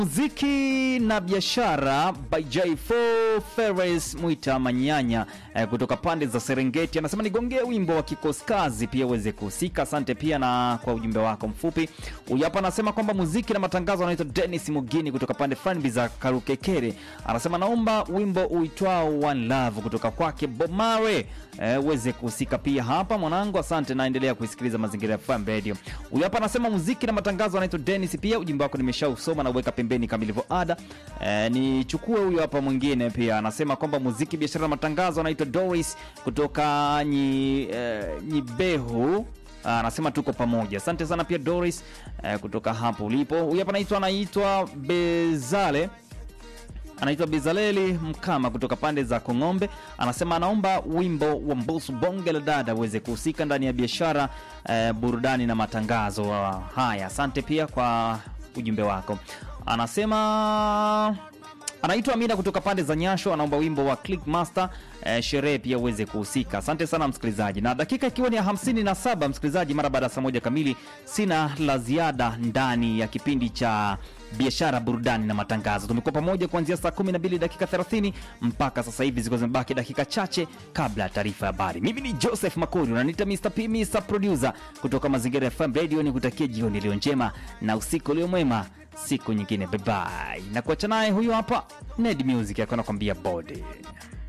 muziki na biashara by J4 Ferres Mwita Manyanya eh, kutoka pande za Serengeti anasema nigongee wimbo wa kikosi kazi pia uweze kuhusika. Asante pia na kwa ujumbe wako mfupi. Huyu hapa anasema kwamba muziki na matangazo anaitwa Dennis Mugini kutoka pande fulani za Karukekere, anasema naomba wimbo uitwao One Love kutoka kwake Bob Marley eh, uweze kuhusika pia hapa mwanangu. Asante, naendelea kuisikiliza Mazingira FM Radio. Huyu hapa anasema muziki na matangazo anaitwa Dennis, pia ujumbe wako nimeshausoma na uweka pembeni kama ilivyo ada. Eh, nichukue huyu hapa mwingine pia anasema kwamba muziki, biashara na matangazo anaitwa Doris kutoka nyi, eh, Nyibehu Ah, anasema tuko pamoja. Asante sana pia Doris eh, kutoka hapo ulipo. Huyu hapa anaitwa anaitwa Bezale anaitwa Bezaleli Mkama kutoka pande za Kong'ombe, anasema anaomba wimbo wa Mbusu bonge la dada uweze kuhusika ndani ya biashara eh, burudani na matangazo. Ah, Haya, asante pia kwa ujumbe wako. Anasema anaitwa Amina kutoka pande za Nyasho, anaomba wimbo wa Click Master eh, sherehe pia uweze kuhusika. Asante sana msikilizaji, na dakika ikiwa ni ya 57 msikilizaji, mara baada ya saa moja kamili, sina la ziada ndani ya kipindi cha biashara burudani na matangazo. Tumekuwa pamoja kuanzia saa 12 dakika 30 mpaka sasa hivi, ziko zimebaki dakika chache kabla ya taarifa ya habari. Mimi ni Joseph Makori, unaniita Mr. P, Mr. Producer kutoka Mazingira FM Radio, ni kutakia jioni iliyo njema na usiku ulio mwema, siku nyingine, bye bye, na kuacha naye huyu hapa Ned Music akiwa anakwambia body